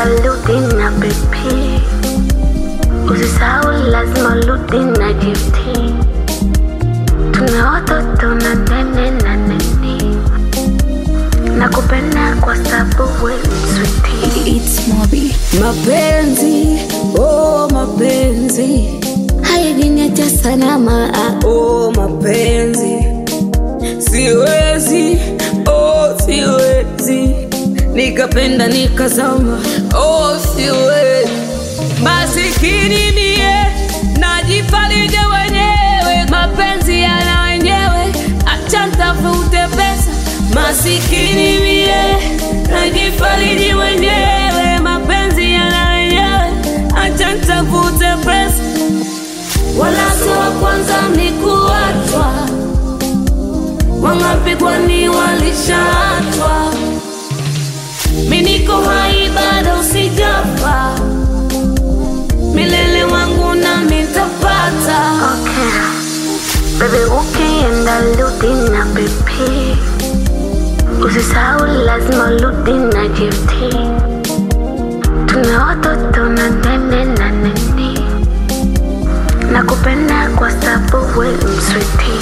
rudi na BP, usisahau lazima rudi na GT. Tuna watoto na nene na nini, nakupenda kwa sababu we mswiti. It's Mobi. Mapenzi, oh mapenzi, Haijiniacha salama, ah, oh mapenzi, siwezi, oh siwezi, nikapenda nikazama, oh siwezi, masikini mie, najifarije wenyewe, mapenzi yana wenyewe, acha ntafute pesa, masikini mie, najifariji wenyewe, mapenzi yana wenyewe, acha ntafute pesa wala si wa kwanza ni kuachwa, wangapi kwani walishaachwa? Mi niko hai bado sijafa, milele wangu na mitapata. okay. Baby ukienda rudi na BP, usisahau lazima rudi na GT. Tuna watoto na nene na nini, nakupenda kwa sababu we mswiti.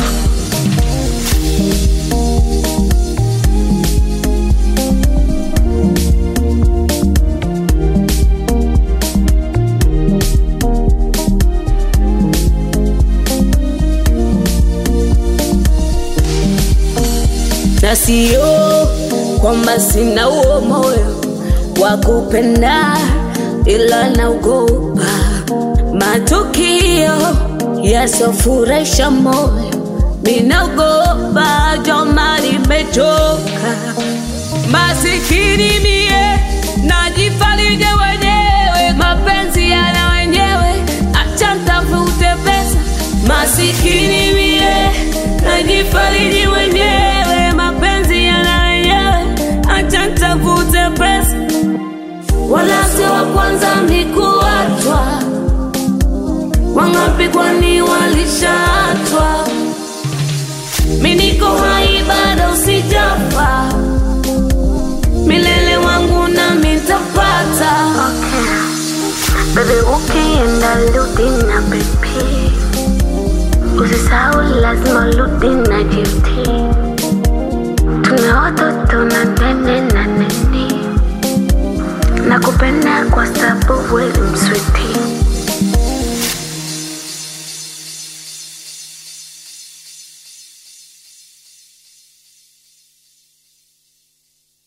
na sio kwamba sina huo moyo wa kupenda, ila naogopa matukio yasofurahisha moyo. Ninaogopa joma, nimechoka masikini mie, najifarije wenyewe, mapenzi yana wenyewe, acha ntafute pesa. Masikini mie, najifariji wenyewe, mapenzi yana wenyewe, acha ntafute pesa. Wala sio wa kwanza ni kuachwa, wangapi kwani walishaachwa? Mi niko hai bado sijafa, milele wangu na mitapata. Okay. Baby ukienda rudi na BP, usisahau lazima rudi na GT. Tuna watoto na nene na nini, nakupenda kwa sababu we mswiti.